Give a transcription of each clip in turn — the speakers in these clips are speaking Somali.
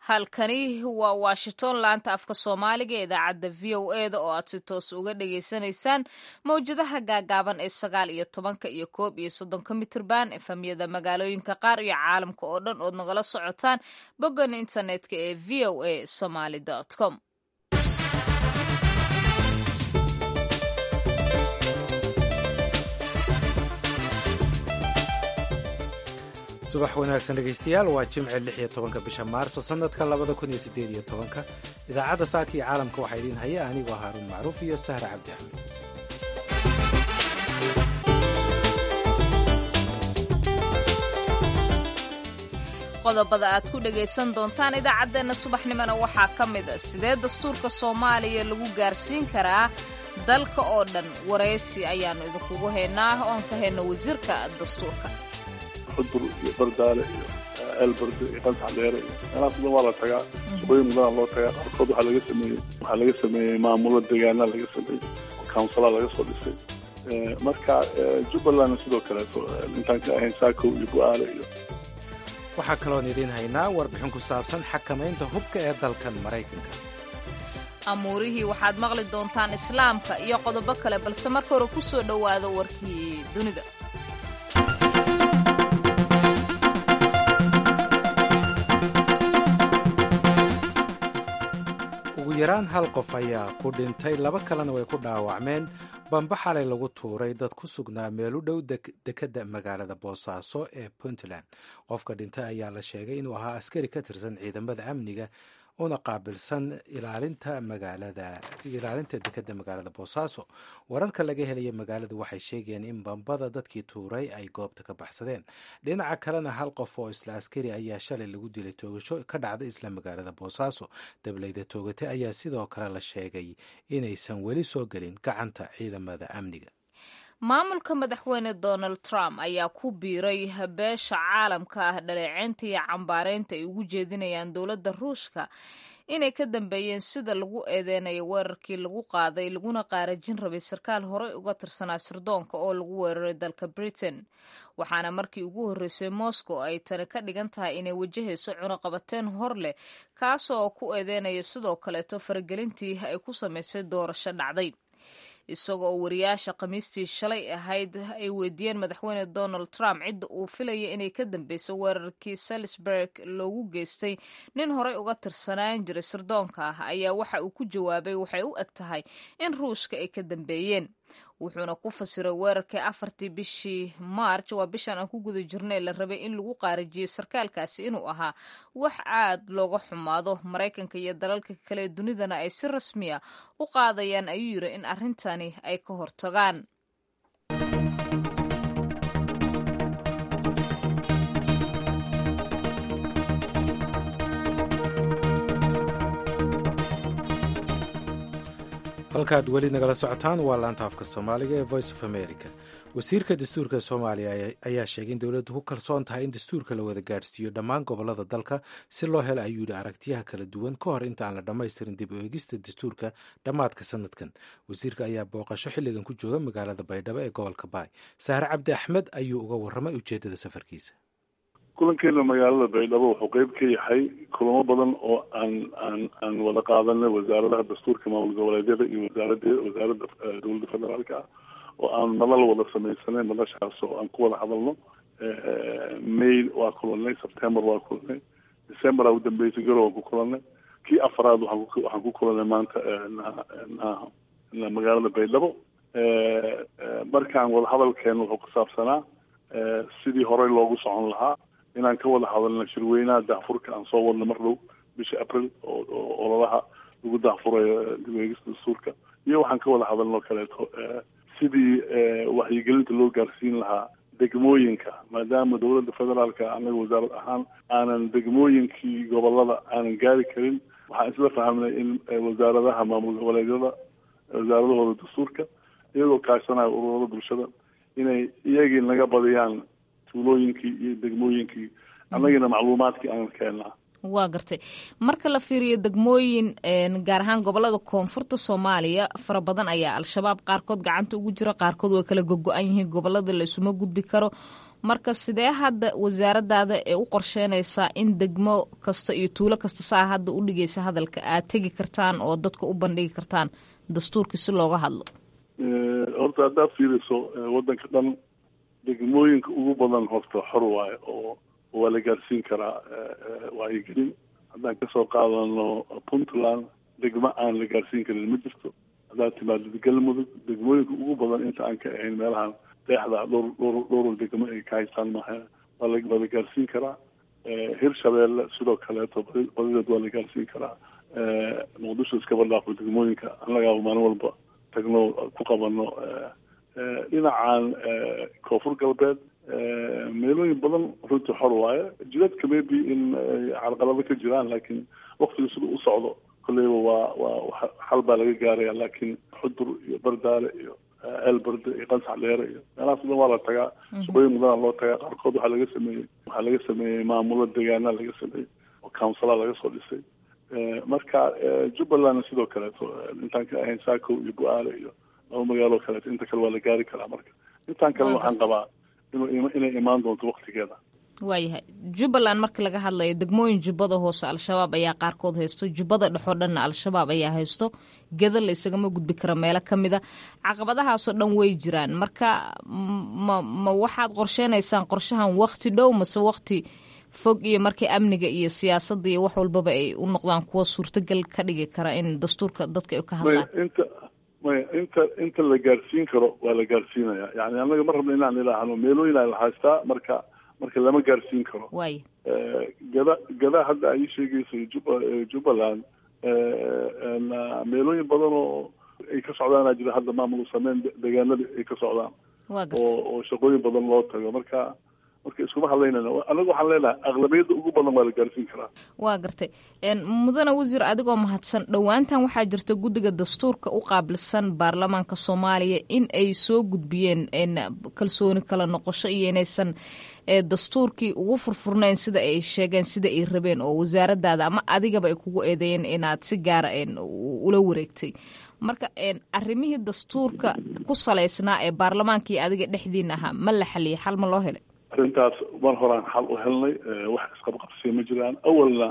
halkani waa washington laanta afka soomaaliga ee idaacadda v o e da oo aad si toos uga dhagaysanaysaan mawjadaha gaagaaban ee sagaal iyo tobanka iyo koob iyo soddonka mitirban efamyada magaalooyinka qaar iyo caalamka oo dhan ood nagala socotaan boggan internetka ee v o a somaly com subax wanaagsan dhegaystayaal waa jimce lix iyo tobanka bisha maarso sanadka labada kun iyo sideed iyo tobanka idaacadda saaka iyo caalamka waxaa idiin haya anigoo haaruun macruuf iyo sahra cabdi axmed qodobada aad ku dhagaysan doontaan idaacaddeenna subaxnimona waxaa ka mid a sidee dastuurka soomaaliya lagu gaarsiin karaa dalka oo dhan waraysi ayaannu idinkugu haynaa oon ka hayno wasiirka dastuurka xudur iyo bardaale iyo eelbardo iyo qansax dheere iyo meelahaas dhan waa la tagaa shaqooyin badanaa loo tagaa qaarkood waxaa laga sameeyey waxaa laga sameeyey maamulo deegaana laga sameeyey oo councilaa laga soo dhisay marka jubbalandna sidoo kaleeto intaan ka ahayn saakow iyo bu-aale iyo waxaa kaloon idiin haynaa warbixin ku saabsan xakamaynta hubka ee dalkan maraykanka amuurihii waxaad maqli doontaan islaamka iyo qodobo kale balse marka hore ku soo dhowaada warkii dunida ugu yaraan hal qof ayaa ku dhintay laba kalena way ku dhaawacmeen bamba xalay lagu tuuray dad ku sugnaa meel u dhow dekedda magaalada boosaaso ee puntland qofka dhintay ayaa la sheegay inuu ahaa askari ka tirsan ciidamada amniga una qaabilsan ilaalinta magaalada ilaalinta dekedda magaalada boosaaso wararka laga helaya magaaladu waxay sheegayeen in bambada dadkii tuuray ay goobta ka baxsadeen dhinaca kalena hal qof oo isla askari ayaa shalay lagu dilay toogasho ka dhacda isla magaalada boosaaso dableyda toogate ayaa sidoo kale la sheegay inaysan weli soo gelin gacanta ciidamada amniga maamulka madaxweyne donald trump ayaa ku biiray beesha caalamka ah dhaleeceynta iyo cambaaraynta ay ugu jeedinayaan dowladda ruushka inay ka dambeeyeen sida lagu eedeynayo weerarkii lagu qaaday laguna qaarajin rabay sarkaal horey uga tirsanaa sirdoonka oo lagu weeraray dalka britain waxaana markii ugu horreysay moscow ay tani ka dhigan tahay inay wajahayso cunuqabateen hor leh kaasoo ku eedeynaya sidoo kaleeto faragelintii ay ku samaysay doorasho dhacday isagoo oo wariyaasha khamiistii shalay ahayd ay weydiiyeen madaxweyne donald trump cidda uu filaya inay ka dambeyso weerarkii salisburg loogu geystay nin horey uga tirsanaan jiray sirdoonka ah ayaa waxa uu ku jawaabay waxay u eg tahay in ruushka ay ka dambeeyeen wuxuuna ku fasiray weerarkii afartii bishii march waa bishan aan ku guda jirnay la rabay in lagu qaarajiyey sarkaalkaasi inuu ahaa wax aad looga xumaado maraykanka iyo dalalka kale dunidana ay si rasmiya u qaadayaan ayuu yiri in arrintani ay ka hortagaan halkaad weli nagala socotaan waa laanta afka soomaaliga ee voice of america wasiirka dastuurka soomaaliya ayaa sheegay in dowladdu ku kalsoon tahay in dastuurka la wada gaadhsiiyo dhammaan gobolada dalka si loo helo ayuu yidhi aragtiyaha kala duwan ka hor inta aan la dhammaystirin dib u eegista dastuurka dhammaadka sanadkan wasiirka ayaa booqasho xilligan ku jooga magaalada baydhabo ee gobolka baay sahre cabdi axmed ayuu uga warramay ujeeddada safarkiisa kulankeena magaalada baydhabo wuxuu qeyb ka yahay kulamo badan oo aan aan aan wada qaadanay wasaaradaha dastuurka maamul goboleedyada iyo wasaarada wasaaradda dowladda federaalka ah oo aan madal wada samaysanay madashaas oo aan ku wada hadalno may waa kulanay september waa kulanay december aa udambeysay garow aan ku kulanay kii afaraad waxaan ku waxaan ku kulanay maanta magaalada baydhabo markaan wada hadalkeena wuxuu ku saabsanaa sidii horey loogu socon lahaa inaan ka wada hadalno shirweynaha daahfurka aan soo wadno mar dhow bisha april oo ololaha lagu daahfurayo dib eegista dastuurka iyo waxaan ka wada hadalno kaleeto sidii waxyigelinta loo gaarsiin lahaa degmooyinka maadaama dowladda federaalka anaga wasaarad ahaan aanan degmooyinkii gobolada aanan gaari karin waxaan isla fahmnay in wasaaradaha maamul goboleedyada wasaaradahooda dastuurka iyagoo kaashanayo ururada bulshada inay iyagii naga badiyaan tuulooyinkii iyo degmooyinkii annagina macluumaadkii aan keenaa waa gartay marka la fiiriyo degmooyin gaar ahaan gobolada koonfurta soomaaliya fara badan ayaa al-shabaab qaarkood gacanta ugu jira qaarkood way kala gogo-an yihiin gobolada laysuma gudbi karo marka sidee hadda wasaaradaada ee u qorsheynaysaa in degmo kasta iyo tuulo kasta saa hadda u dhigaysa hadalka aad tegi kartaan oo dadka u bandhigi kartaan dastuurkii si looga hadlo horta haddaad fiiriso waddanka dhan degmooyinka ugu badan horta xor waayo oo waa la gaarsiin karaa wacyigelin haddaan kasoo qaadano puntland degmo aan la gaarsiin karin ma jirto haddaad timaado galmudug degmooyinka ugu badan inta aan ka ahayn meelahan deexda dhowr dhowr dhowr degmo ay ka haystaan maaha waa la waa la gaarsiin karaa hirshabeelle sidoo kaleeto badideed waa la gaarsiin karaa muqdisho iskaba dhaafo degmooyinka annagaaba maalin walba tagno ku qabano dhinacan koonfur galbeed meelooyin badan runtii xor waaye jidadka maybe in carqalado ka jiraan laakiin waktiga sida u socdo kolleyba waa waa xal baa laga gaaraya laakiin xudur iyo bardaale iyo eelberde iyo qansax dheere iyo meelahaas dhan waa la tagaa shaqooyin badanaa loo tagaa qaarkood waxaa laga sameeyey waxaa laga sameeyey maamulo deegaana laga sameeyey oo councilaa laga soo dhisay marka jubbalandna sidoo kaleeto intaan ka ahayn saako iyo bu-aale iyo laba magaalo kaleeto inta kale waa la gaari karaa marka intaan kalena waxaan qabaa inuu inay imaan doonto waktigeeda waayahay jubbaland marka laga hadlayo degmooyin jubbada hoose al-shabaab ayaa qaarkood haysto jubbada dhexoo dhanna al-shabaab ayaa haysto geda la isagama gudbi karo meelo ka mid a caqabadahaasoo dhan way jiraan marka ma ma waxaad qorsheynaysaan qorshahan wakti dhow mase wakti fog iyo markii amniga iyo siyaasadda iyo wax walbaba ay u noqdaan kuwa suurtagal ka dhigi kara in dastuurka dadka ay ka hadlaan inta maya inta inta la gaarsiin karo waa la gaarsiinaya yani annaga ma rabna inaan ilaahno meelooyin aa la haystaa marka marka lama gaarsiin karo waay gada gada hadda ay sheegayso juba jubbaland meelooyin badan oo ay ka socdaana jira hadda maamul sameyn deegaanada ay ka socdaan waa garta oo oo shaqooyin badan loo tago marka marka iskuma hadlaynana anagu waxaan leenahay aqlabiyadda ugu badan waa la gaarsiin karaa waa gartay mudane wasiir adigoo mahadsan dhowaantan waxaa jirta guddiga dastuurka u qaabilsan baarlamaanka soomaaliya in ay soo gudbiyeen kalsooni kala noqosho iyo inaysan dastuurkii ugu furfurnayn sida ay sheegeen sida ay rabeen oo wasaaradaada ama adigaba ay kugu eedeeyeen inaad si gaara ula wareegtay marka arrimihii dastuurka ku salaysnaa ee baarlamaanka iyo adiga dhexdiina ahaa ma la xaliyay xal ma loo helay arrintaas mar horaan xal u helnay wax isqabqabsiya ma jiraan awalna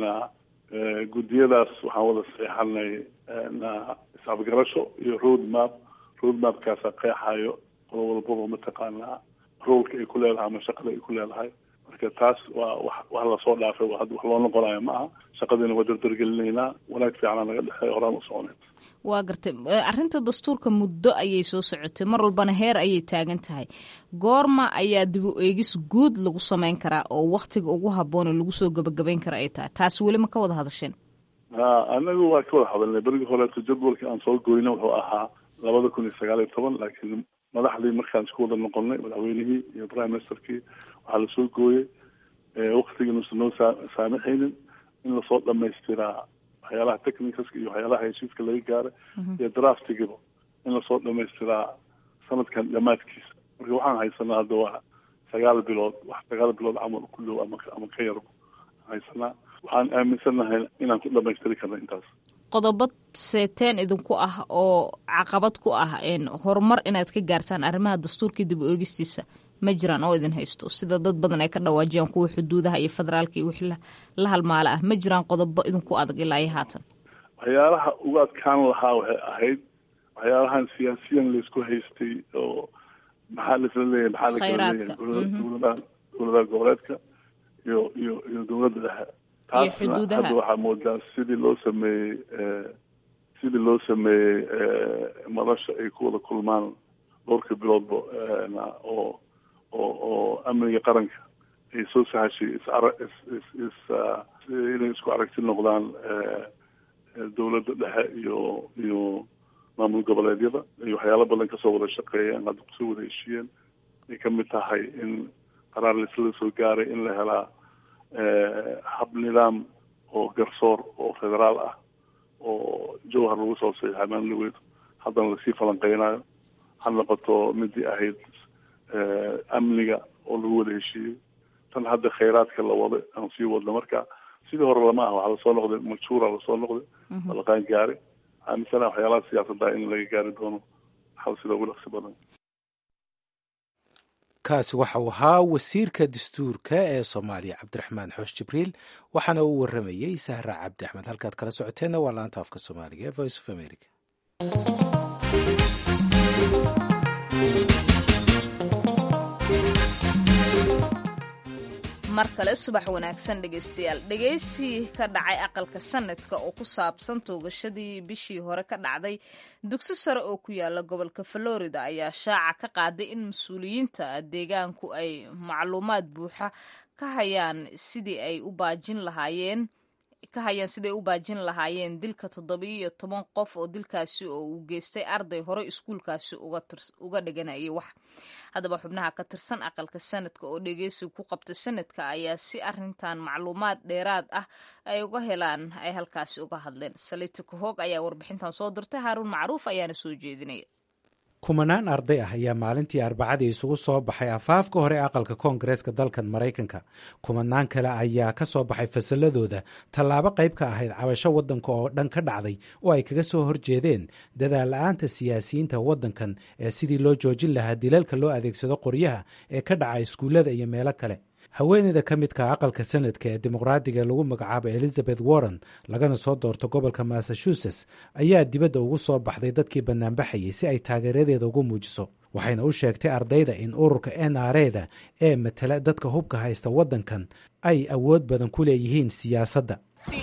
guddiyadaas waxaan wada saxeexanay isafgarasho iyo road map road mapkaasa qeexayo qolo walbaba mataqaanaa roolka ay ku leedahay ama shaqada ay ku leedahay marka taas waa wax wax lasoo dhaafay waa hadda wax loo noqonayo ma aha shaqadiina waa dardargelinaynaa wanaag fiicana naga dhexeeya horaan u soconayd waa gartay arrinta dastuurka muddo ayay soo socotay mar walbana heer ayay taagan tahay goorma ayaa dib u eegis guud lagu samayn karaa oo waktiga ugu habboone lagu soo gebagabayn kara ay tahay taas weli ma ka wada hadasheen ha anagu waa ka wada hadalnay berigii horeeto jadwalka aan soo goyna wuxuu ahaa labada kun iyo sagaal iyo toban laakiin madaxdii markaan isku wada noqonnay madaxweynihii iyo prime ministerkii waxaa lasoo gooyey waktiga nuusan noo saa saamaxaynin in lasoo dhamaystiraa waxyaalaha technicalska iyo waxyaalaha heshiiska laga gaaray iyo draftigiba in lasoo dhamaystiraa sanadkan dhammaadkiisa marka waxaan haysanaa hadda waa sagaal bilood wax sagaal bilood camal ku dhow ama ama ka yarba haysanaa waxaan aaminsanahay inaan ku dhamaystiri karna intaas qodobo seeteen idinku ah oo caqabad ku ah horumar inaad ka gaartaan arrimaha dastuurkii dib u eegistiisa ma jiraan oo idin haysto sida dad badan ay ka dhawaajiyaan kuwa xuduudaha iyo federaalka iyo wixii la halmaalo ah ma jiraan qodobo idinku adag ilaa iyo haatan waxyaalaha ugu adkaan lahaa waxay ahayd waxyaalahan siyaasiyan laysku haystay oo maxaa laisla leeyahay maxaa lakala leeyahay dowladaha dowladaha goboleedka iyo iyo iyo dowladda dhexe taasna hadda waxaa moodaa sidii loo sameeyey sidii loo sameeyey madasha ay ku wada kulmaan dhowrka biloodba oo oo oo amniga qaranka ay soo sahashay isara is is is inay isku aragti noqdaan dowladda dhexe iyo iyo maamul goboleedyada ay waxyaalo badan kasoo wada shaqeeyeen hadda kusoo wada heshiiyeen ay kamid tahay in qaraar laisla soo gaaray in la helaa hab nidaam oo garsoor oo federaal ah oo jowhar lagu soo saxiixay maamulweyd haddana lasii falanqeynayo ha noqoto midii ahayd amniga oo lagu wada heshiiyey tan hadda khayraadka la wada aan sii wadno marka sidii hore lama ah waxaa lasoo noqday majuura lasoo noqday balaqaan gaari aaminsana waxyaalaha siyaasadda in laga gaari doono xal sida ugu dhaqsi badan kaasi waxa uu ahaa wasiirka dastuurka ee soomaaliya cabdiraxmaan xoosh jibriil waxaana uu waramayey sahra cabdi axmed halkaad kala socoteenna waa laanta afka soomaaliga ee voice of america mar kale subax wanaagsan dhegaystayaal dhegaysi ka dhacay aqalka sanadka oo ku saabsan toogashadii bishii hore ka dhacday dugsi sare oo ku yaala gobolka florida ayaa shaaca ka qaaday in mas-uuliyiinta deegaanku ay macluumaad buuxa ka hayaan sidii ay u baajin lahaayeen ka hayaan siday u baajin lahaayeen dilka toddobiyo toban qof oo dilkaasi oo uu geystay arday hore iskuulkaasi uga dhiganayay wax haddaba xubnaha ka tirsan aqalka sanadka oo dhegeysi ku qabta sanadka ayaa si arintan macluumaad dheeraad ah ay uga helaan ay halkaasi uga hadleen salita kahoog ayaa warbixintan soo dirtay haaruun macruuf ayaana soo jeedinaya kumanaan arday ah ayaa maalintii arbacadii isugu soo baxay afaafka hore aqalka koongareeska dalkan maraykanka kumanaan kale ayaa ka soo baxay fasalladooda tallaabo qayb ka ahayd cabasho waddanka oo dhan ka dhacday oo ay kaga soo horjeedeen dadaal la-aanta siyaasiyiinta waddankan ee sidii loo joojin lahaa dilalka loo adeegsado qoryaha ee ka dhaca iskuullada iyo meelo kale haweeneyda ka midka aqalka sanadka ee dimuqraadiga lagu magacaabo elizabeth warren lagana soo doorto gobolka massachusetts ayaa dibadda ugu soo baxday dadkii bannaanbaxayay si ay taageeradeeda ugu muujiso waxayna u sheegtay ardayda in ururka n r eda ee matala dadka hubka haysta waddankan ay awood badan ku leeyihiin siyaasadda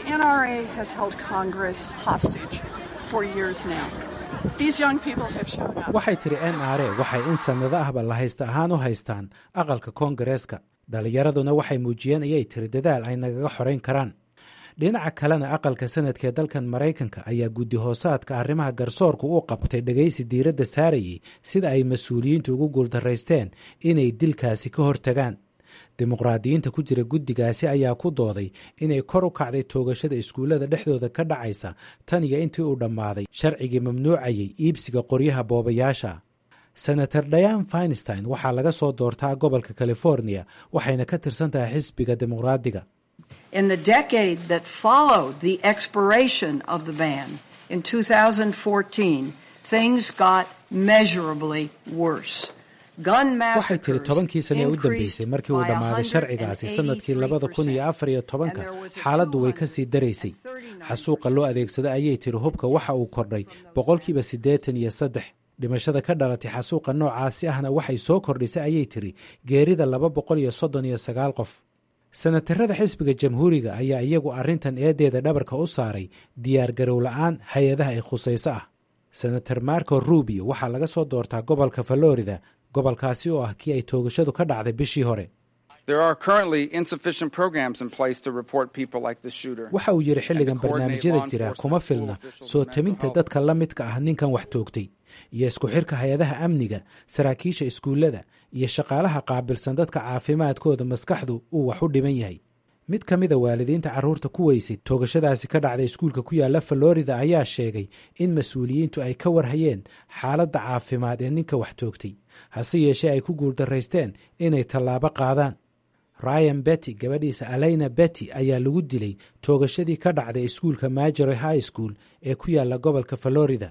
waxay tiri n r a waxay in sannado ahba la haysta ahaan u haystaan aqalka koongareeska dhallinyaraduna waxay muujiyeen ayay tiri dadaal ay nagaga xorayn karaan dhinaca kalena aqalka sanadka ee dalkan maraykanka ayaa guddi hoosaadka arrimaha garsoorku u qabtay dhegaysi diiradda saarayay sida ay mas-uuliyiintu ugu guuldaraysteen inay dilkaasi ka hortagaan dimuqraadiyiinta ku jira guddigaasi ayaa ku dooday inay kor u kacday toogashada iskuullada dhexdooda ka dhacaysa tan iyo intii uu dhammaaday sharcigii mamnuucayay iibsiga qoryaha boobayaasha senator diane finstein waxaa laga soo doortaa gobolka california waxayna ka tirsan tahay xisbiga dimuqraadiga In the decade that followed the expiration of the ban in 2014, things got measurably worse. waxay tiri tobankii sane ee u dambeysay markii uu dhammaaday sharcigaasi sannadkii labada kun iyo afar iyo tobanka xaaladdu way ka sii daraysay xasuuqa loo adeegsado ayay tiri hubka waxa uu kordhay boqolkiiba siddeetan iyo saddex dhimashada ka dhalatay xasuuqa noocaasi ahna waxay soo kordhisay ayay tiri geerida laba boqol iyo soddon iyo sagaal qof senatarada xisbiga jamhuuriga ayaa iyagu arrintan eedeeda dhabarka u saaray diyaargarow la-aan hay-adaha ay khusayso ah senator marco rubio waxaa laga soo doortaa gobolka florida gobolkaasi oo ah kii ay toogashadu ka dhacday bishii hore waxa uu yidhi xilligan barnaamijyada jira kuma filna soo taminta dadka la midka ah ninkan wax toogtay iyo isku xirka hay-adaha amniga saraakiisha iskuullada iyo shaqaalaha qaabilsan dadka caafimaadkooda maskaxdu uu wax u dhiman yahay mid ka mida waalidiinta carruurta ku weysay toogashadaasi ka dhacday iskuulka ku yaala florida ayaa sheegay in mas-uuliyiintu ay ka warhayeen xaaladda caafimaad ee ninka wax toogtay hase yeeshee ay ku guuldaraysteen inay tallaabo qaadaan ryan betty gabadhiisa aleyna betty ayaa lagu dilay toogashadii ka dhacday iskuulka majory high school ee ku yaala gobolka florida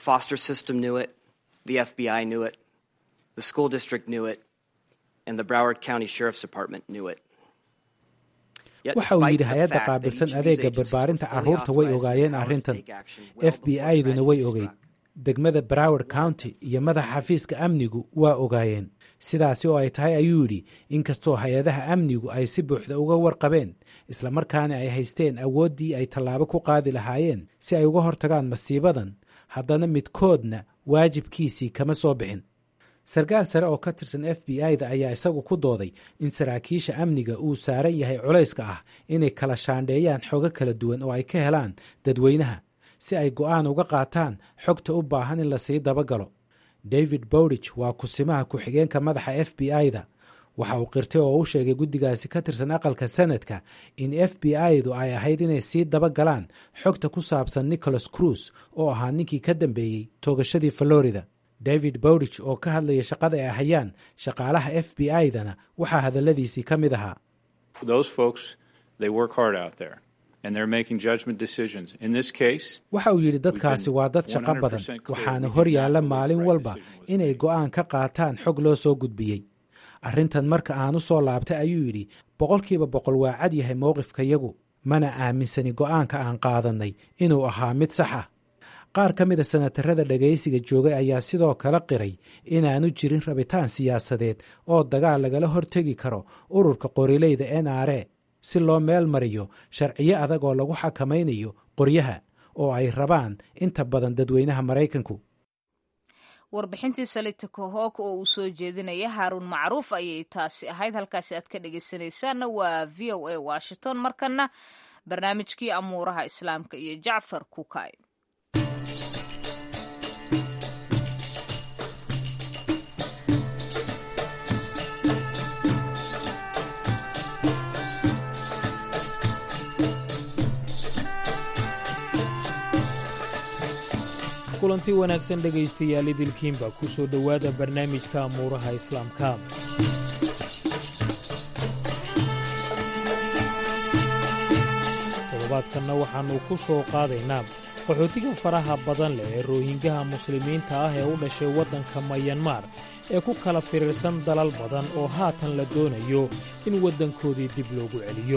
waxa uu yidhi hay-adda qaabilsan adeega barbaarinta carruurta way ogaayeen arrintan f b i-duna way ogeyd degmada broward county iyo madaxa xafiiska amnigu waa ogaayeen sidaasi oo ay tahay ayuu yidhi inkastoo hay-adaha amnigu ay si buuxda uga warqabeen islamarkaana ay haysteen awooddii ay tallaabo ku qaadi lahaayeen si ay uga hortagaan masiibadan haddana midkoodna waajibkiisii kama soo bixin sarkaal sare oo ka tirsan f b i-da ayaa isagu ku dooday in saraakiisha amniga uu saaran yahay culayska ah inay kala shaandheeyaan xogo kala duwan oo ay ka helaan dadweynaha si ay go'aan uga qaataan xogta u baahan in lasii dabagalo david bowdich waa kusimaha ku-xigeenka madaxa f b i-da waxa uu qirtay oo u sheegay guddigaasi ka tirsan aqalka sanadka in f b i-du ay ahayd inay sii dabagalaan xogta ku saabsan nicholas cruis oo ahaa ninkii ka dambeeyey toogashadii florida david bowdich oo ka hadlaya shaqada ay hayaan shaqaalaha f b i-dana waxaa hadalladiisii ka mid ahaa waxa uu yidhi dadkaasi waa dad shaqo badan waxaana hor yaalla maalin walba inay go'aan ka qaataan xog loo soo gudbiyey arrintan marka aan u soo laabtay ayuu yidhi boqolkiiba boqol waa cad yahay mowqifkayagu mana aaminsani go'aanka aan qaadannay inuu ahaa mid sax ah qaar ka mida sanatarada dhagaysiga joogay ayaa sidoo kale qiray inaanu jirin rabitaan siyaasadeed oo dagaal lagala hortegi karo ururka qorileyda n r e si loo meel mariyo sharciyo adag oo lagu xakamaynayo qoryaha oo ay rabaan inta badan dadweynaha maraykanku warbixintii salita kohoog oo uu soo jeedinaya haaruun macruuf ayay taasi ahayd halkaasi aad ka dhegaysanaysaanna waa v o a washington markana barnaamijkii amuuraha islaamka iyo jacfar kukay kulanti wanaagsan dhegaystayaal idilkiinba ku soo dhowaada barnaamijka amuuraha islaamka toddobaadkanna waxaannu ku soo qaadaynaa qaxootiga faraha badan leh ee roohingaha muslimiinta ah ee u dhashay waddanka mayanmar ee ku kala firiirsan dalal badan oo haatan la doonayo in waddankoodii dib loogu celiyo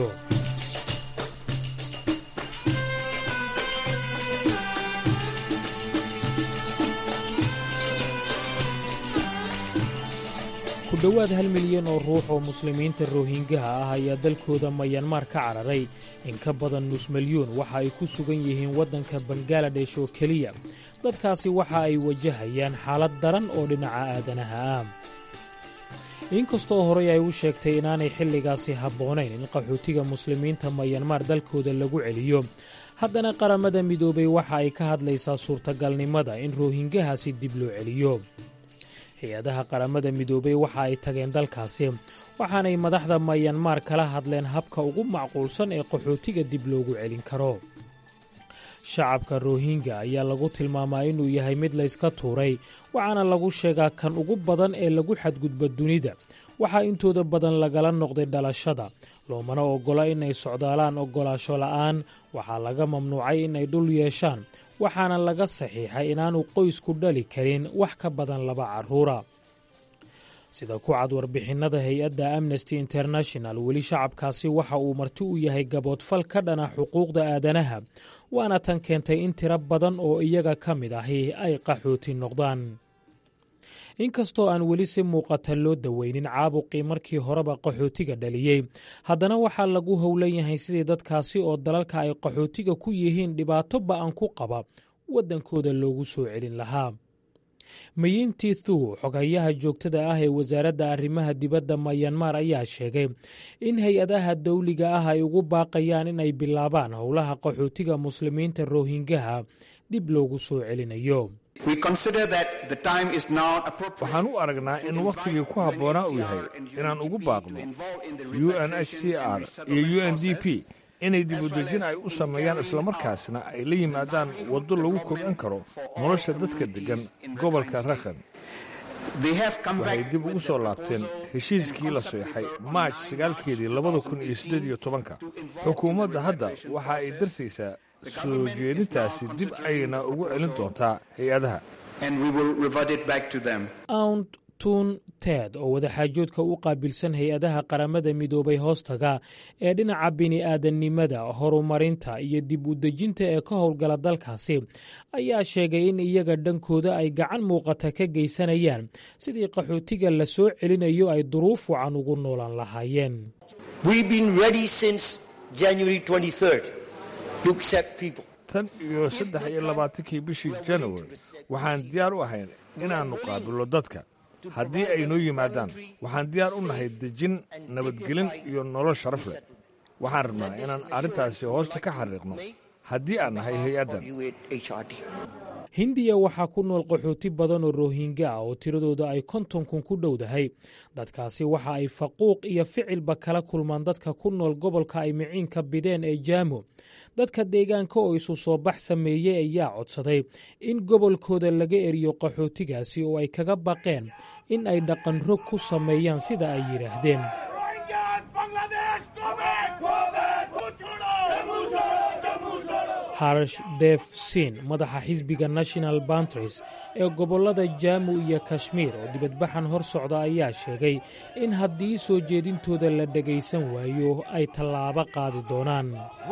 ku dhowaad hal milyan oo ruux oo muslimiinta roohingaha ah ayaa dalkooda mayanmar ka cararay in ka badan nus milyuun waxa ay ku sugan yihiin waddanka bangaladesh oo keliya dadkaasi waxa ay wajahayaan xaalad daran oo dhinaca aadanaha ah inkastoo horey ay u sheegtay inaanay xilligaasi habboonayn in qaxootiga muslimiinta mayanmar dalkooda lagu celiyo haddana qaramada midoobay waxa ay ka hadlaysaa suurtagalnimada in roohingahaasi dib loo celiyo hay-adaha qaramada midoobay waxa ay tageen dalkaasi waxaanay madaxda mayanmar kala hadleen habka ugu macquulsan ee qaxootiga dib loogu celin karo shacabka rohinga ayaa lagu tilmaamaa inuu yahay mid layska tuuray waxaana lagu sheegaa kan ugu badan ee lagu xadgudba dunida waxaa intooda badan lagala noqday dhalashada loomana oggola inay socdaalaan oggolaasho la'aan waxaa laga mamnuucay inay dhul yeeshaan waxaana laga saxiixay inaanu qoysku dhali karin wax ka badan laba carruura sida ku cad warbixinnada hay-adda amnesty international weli shacabkaasi waxa uu marti u yahay gaboodfal ka dhana xuquuqda aadanaha waana tan keentay in tiro badan oo iyaga ka mid ahi ay qaxooti noqdaan inkastoo aan weli si muuqata loo daweynin caabuqii markii horeba qaxootiga dhaliyey haddana waxaa lagu howlan yahay sidii dadkaasi oo dalalka ay qaxootiga ku yihiin dhibaato ba'an ku qaba waddankooda loogu soo celin lahaa mayinti thu xogayaha joogtada ah ee wasaaradda arrimaha dibadda mayanmar ayaa sheegay in hay-adaha dawliga ah ay ugu baaqayaan inay bilaabaan howlaha qaxootiga muslimiinta rohingaha dib loogu soo celinayo waxaan u aragnaa in wakhtigii ku habboonaa uu yahay inaan ugu baaqno u n h c r iyo u n d p inay dibudejin ay u sameeyaan islamarkaasna ay la yimaadaan waddo lagu kobcin karo nolosha dadka deggan gobolka rakhan waxay dib ugu soo laabteen heshiiskii la seexay maaj sagaalkeedii labada kun iyo siddeed iyo tobanka xukuumadda hadda waxa ay darsaysaa soo jeedintaasi dib ayna ugu celin doontaa hay-adaha aunt tun ted oo wadaxaajoodka u qaabilsan hay-adaha qaramada midoobay hoostaga ee dhinaca bini'aadannimada horumarinta iyo dib u dejinta ee ka howlgala dalkaasi ayaa sheegay in iyaga dhankooda ay gacan muuqata ka geysanayaan sidii qaxootiga la soo celinayo ay duruuf wacan ugu noolaan lahaayeen tan iyo saddex iyo labaatankii bishii januari waxaan diyaar u ahayn inaannu qaabillo dadka haddii ay noo yimaadaan waxaan diyaar u nahay dejin nabadgelin iyo nolol sharaf leh waxaan rabnaa inaan arrintaasi hoosta ka xariiqno haddii aan nahay hay-addan hindiya waxaa ku nool qaxooti badan oo rohinga ah oo tiradooda ay konton kun ku dhowdahay dadkaasi waxa ay faquuq iyo ficilba kala kulmaan dadka ku nool gobolka ay miciinka bideen ee jaamo dadka deegaanka oo isu soo bax sameeyey ayaa codsaday in gobolkooda laga eriyo qaxootigaasi oo ay kaga baqeen in ay dhaqan rog ku sameeyaan sida ay yidhaahdeen harsh def sin madaxa xisbiga national bantris ee gobollada jaamu iyo kashmiir oo dibadbaxan hor socda ayaa sheegay in haddii soo jeedintooda la dhegaysan waayo ay tallaabo qaadi doonaan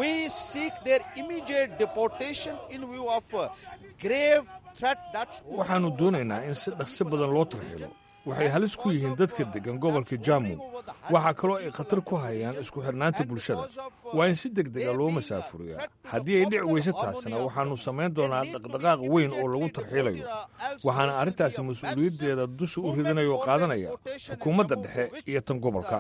waxaannu doonaynaa in si dhaqsi badan loo tarxiilo waxay halis ku yihiin dadka deggan gobolka jaamu waxaa kaloo ay khatar ku hayaan isku xidhnaanta bulshada waa in si deg dega loo masaafuriyaa haddii ay dhici weyse taasna waxaannu samayn doonaa dhaqdhaqaaq weyn oo lagu tarxiilayo waxaana arrintaasi mas-uuliyaddeeda dusha u ridinaya oo qaadanaya xukuumadda dhexe iyo tan gobolka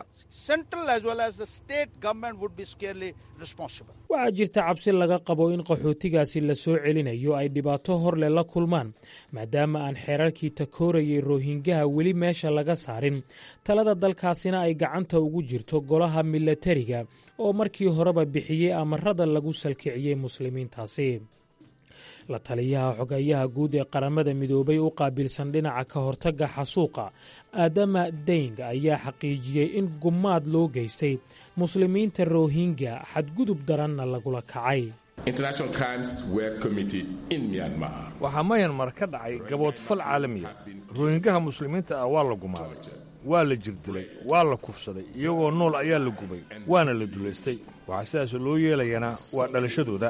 waxaa jirta cabsi laga qabo in qaxootigaasi la soo celinayo ay dhibaato horleh la kulmaan maadaama aan xeerarkii takoorayay rohingaha weli meesha laga saarin talada dalkaasina ay gacanta ugu jirto golaha milatariga oo markii horeba bixiyey amarada lagu salkiciyey muslimiintaasi la taliyaha xogayaha guud ee qaramada midoobay u qaabilsan dhinaca ka hortagga xasuuqa aadama deng ayaa xaqiijiyey in gumaad loo geystay muslimiinta rohingya xadgudub daranna lagula kacay waxaa mayanmar ka dhacay gaboodfal caalamiya rohingaha muslimiinta ah waa la gumaaday waa la jirdilay waa la kufsaday iyagoo nool ayaa la gubay waana la dulaystay waxaa sidaas loo yeelayana waa dhalashadooda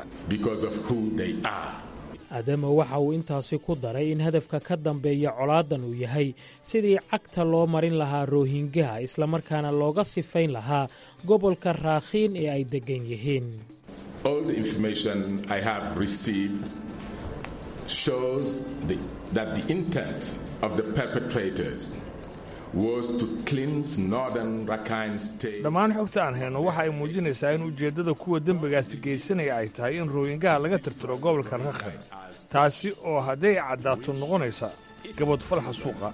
aadama waxa uu intaasi ku daray in hadafka ka dambeeya colaadan uu yahay sidii cagta loo marin lahaa rohingaha islamarkaana looga sifayn lahaa gobolka raakhiin ee ay deggan yihiin dhammaan xogta aan hayno waxa ay muujinaysaa in ujeeddada kuwa dembigaasi geysanaya ay tahay in rohingaha laga tirtiro gobolka rakhine taasi oo hadday caddaato noqonaysa gabodfal xasuuqa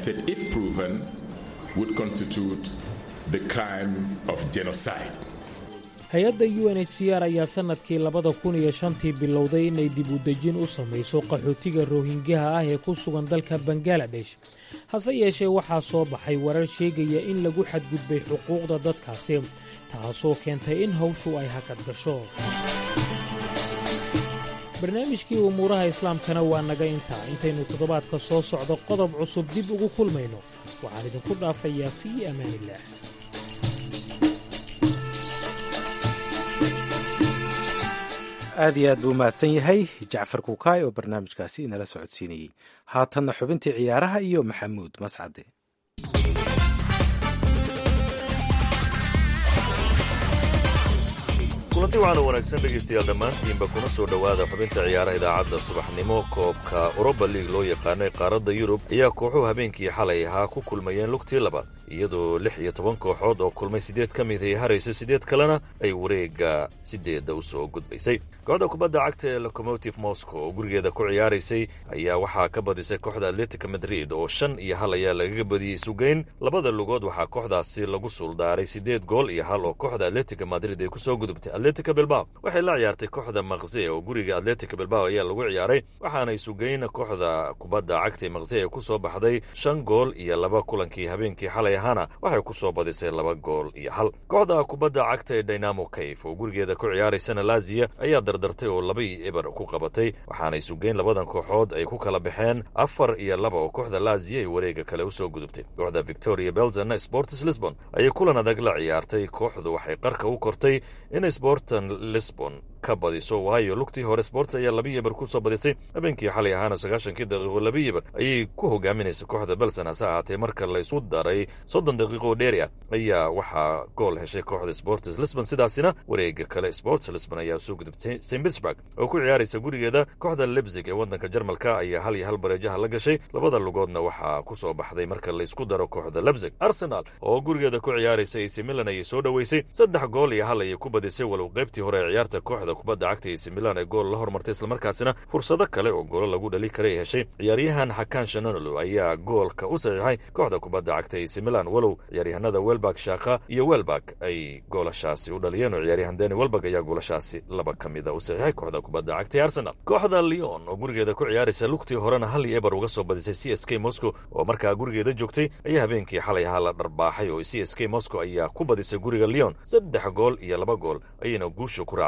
hay-adda u n h c r ayaa sannadkii labada kun iyo shantii bilowday inay dib u dejin u samayso qaxootiga rohingaha ah ee ku sugan dalka bangaladesh hase yeeshee waxaa soo baxay warar sheegaya in lagu xadgudbay xuquuqda dadkaasi taasoo keentay in hawshu ay hakad gasho barnaamijkii umuuraha islaamkana waa naga intaa intaynu toddobaadka soo socdo qodob cusub dib ugu kulmayno waxaan idinku dhaafayaa fii amaanillaah aad iyo aad buu mahadsan yahay jacfar kuukaay oo barnaamijkaasi inala socodsiinayey haatanna xubintii ciyaaraha iyo maxamuud mascade kulanti waxaana wanaagsan dhegaystayaal dhammaantiinba kuna soo dhowaada xubinta ciyaaraha idaacadda subaxnimo koobka uroba liig loo yaqaanay qaaradda yurub ayaa kooxuhu habeenkii xalay ahaa ku kulmayeen lugtii labaad iyadoo lix iyo toban kooxood oo kulmay siddeed ka mid ay harayso siddeed kalena ay wareegga siddeedda u soo gudbaysay kooxda kubadda cagta ee locomotive moscow oo gurigeeda ku ciyaaraysay ayaa waxaa ka badisay kooxda atletica madrid oo shan iyo hal ayaa lagaga badiyey sugeyn labada lugood waxaa kooxdaasi lagu suuldaaray siddeed gool iyo hal oo kooxda atletica madrid ay ku soo gudubtay atletica bilbao waxay la ciyaartay kooxda makse oo guriga atletica bilbao ayaa lagu ciyaaray waxaanay sugeyn kooxda kubadda cagta ee makse ay ku soo baxday shan gool iyo laba kulankii habeenkii xalay ahaana waxay ku soo badisay laba gool iyo hal kooxda kubadda cagta ee dynamo kayf oo gurigeeda ku ciyaaraysana laziya ayaa dardartay oo laba iyo eber ku qabatay waxaanay sugeyn labadan kooxood ay ku kala baxeen afar iyo laba oo kooxda laziya ay wareega kale u soo gudubtay kooxda victoria belzana sports lisbon ayay kulan adag la ciyaartay kooxdu waxay qarka u kortay in sportan lisbon ka badiso waayo lugtii hore sports ayaa laba yeber ku soo badisay habeenkii xalay ahaana sagaashankii daqiiqo laba yeber ayay ku hogaaminaysa kooxda belson hase ahaatee marka laysu daray soddon daqiiqo dheeri ah ayaa waxaa gool heshay kooxda sports lisbon sidaasina wareega kale sports lisbon ayaa soo gudubtay st pittsburg oo ku ciyaaraysa gurigeeda kooxda lebzig ee waddanka jarmalka ayaa hal iyo hal bareejaha la gashay labada lugoodna waxaa ku soo baxday marka laysku daro kooxda lebzig arsenal oo gurigeeda ku ciyaaraysa ac milan ayay soo dhoweysay saddex gool iyo hal ayay ku badisay walow qaybtii hore ee ciyaarta kooxda kubadda cagta ac milan ee gool la hormartay islamarkaasina fursado kale oo goolo lagu dhali karay heshay ciyaaryahan xakaan shanonolo ayaa goolka u saxiixay kooxda kubadda cagta ac milan walow ciyaaryahanada welbak shaaka iyo welbak ay goolashaasi u dhaliyeen oo ciyaaryahan dani welbak ayaa goolashaasi laba ka mida u saxiixay kooxda kubadda cagta ee arsenal kooxda leon oo gurigeeda ku ciyaaraysa lugtii horena hal iyo eber uga soo badisay c s k moscow oo markaa gurigeeda joogtay ayaa habeenkii xalay ahaa la dharbaaxay oo c s k moscow ayaa ku badisay guriga leon saddex gool iyo laba gool ayayna guusha ku raacday kooxda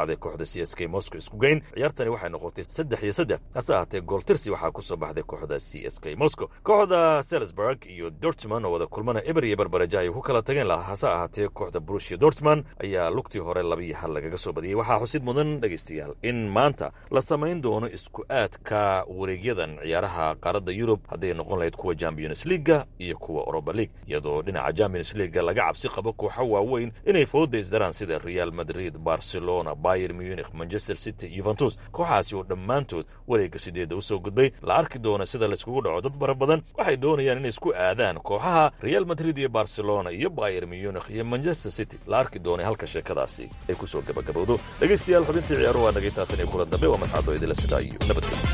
c s k moscow isku geyn ciyaartani waxay noqotay saddex iyo saddex hase ahaatee gooltirsi waxaa ku soo baxday kooxda c s k moscow kooxda selsburg iyo dortmund oo wada kulmana eber iyo barbareja ay ku kala tageen lahaa hase ahaatee kooxda brushia dortmund ayaa lugtii hore labiyo hal lagaga soo badiyey waxaa xusid mudan dhegaystayaal in maanta la samayn doono isku aadka wareegyadan ciyaaraha qaaradda yurub hadday noqon lahayd kuwa champions leaga iyo kuwa oroba league iyadoo dhinaca champions leaga laga cabsi qabo kooxo waaweyn inay fooda isdaraan sida real madrid barcelona bayer munich manchester city yuventus kooxaasi oo dhammaantood wareegga sideedda usoo gudbay la arki doona sida layskugu dhaco dad fara badan waxay doonayaan inay isku aadaan kooxaha real madrid iyo barcelona iyo bayer munich iyo manchester city la arki doonay halka sheekadaasi ay kusoo gabagabowdo dhegaystayaal xubintii ciyaaruhu waa nagay taatan iyo kulan dambe waa mascado idila sidaa iyo nabadgelyo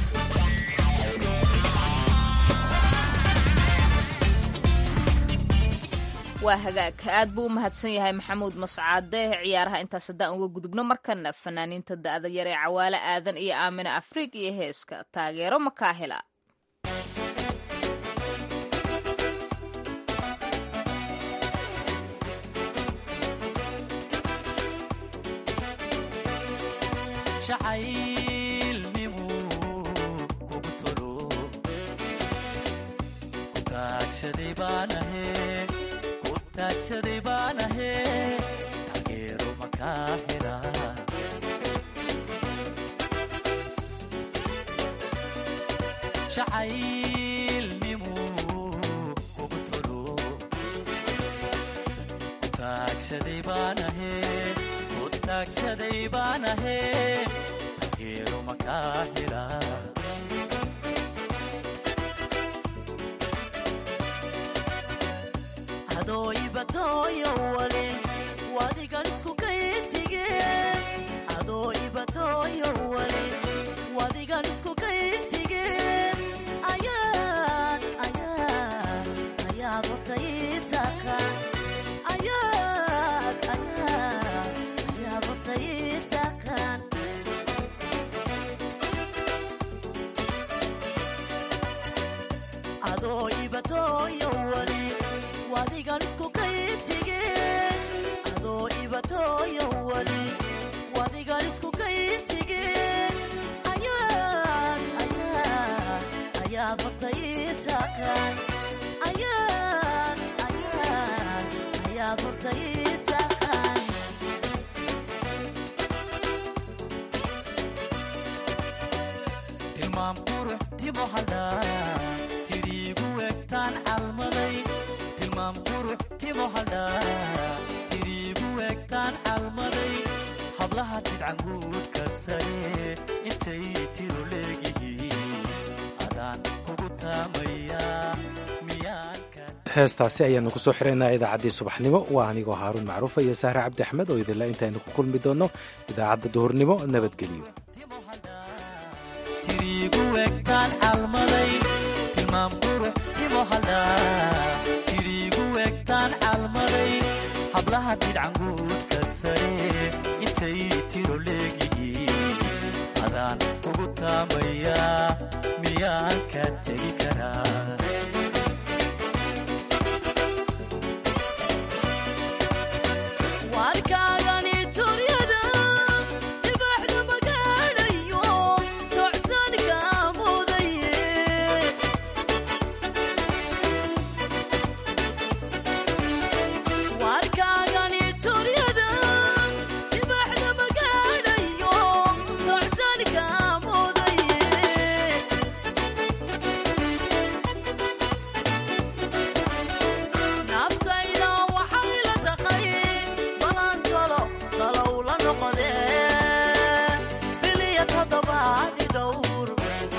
waa hagaag aad buu u mahadsan yahay maxamuud mascaade ciyaaraha intaas haddaan uga gudubno markana fanaaniinta da'da yar ee cawaale aadan iyo aamine afriig iyo heeska taageero makaahila taagsaday baan ahe taageero makaa hela jacaylnimu kugu tolo taagsaday baan ahe ku taagsaday baan ahe taageero makaa hela adooibatoyo wale wadigan isku kayintige adoo ibatoyo wale wadigan isku kayintige ayaad ayaad ayaad horta ii taqaan ayaad ayaad ayaad horta ii taqaan adoo ibatoyo wale wadigan isku kayintige adoo ibatoyo wali wadigan isku kayintige ayaad ayaad ayaad horta ii taqaan ayaad ayaad ayaad horta ii taqaan tilmaam qurux timo hadhaa tiriigu egtaan calmaday tilmaam qurux timo hadhaa tiriigu egtaan calmaday hablaha tidcanguudka sare intay tiro leegihiin adaan kugu taamayaa miyaanka heestaasi ayaanu ku soo xiraynaa idaacaddii subaxnimo waa anigoo haaruun macruufa iyo sahre cabdi axmed oo idinla intaynu ku kulmi doonno idaacadda duhurnimo nabadgelyo tiriigu egtaan calmaday tilmaam qurux timo hadhaa tiriigu egtaan calmaday hablaha tidcanguudka sare intay tiro leegihiin adaan kugu taamayaa miyaan ka tegi karaa warkaagani turyada dibaxdu magaadhayo tocsanka mudaye warkaagani turyada dibaxdu magaadhayo tocsanka mudaye naftayda waxay la taqay balan talo talow la noqodee biliya toddobaadi dhowr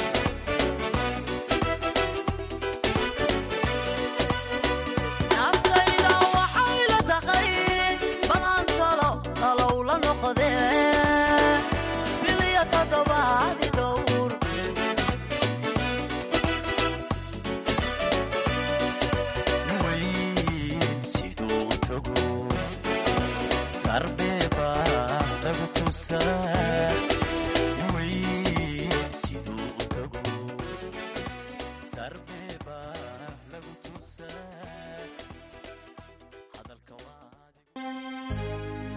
naftayda waxay la taqay balan talo talow la noqodee biliya toddobaadi dhowr weyn siduu u tago sarbeebaa lagu tusaa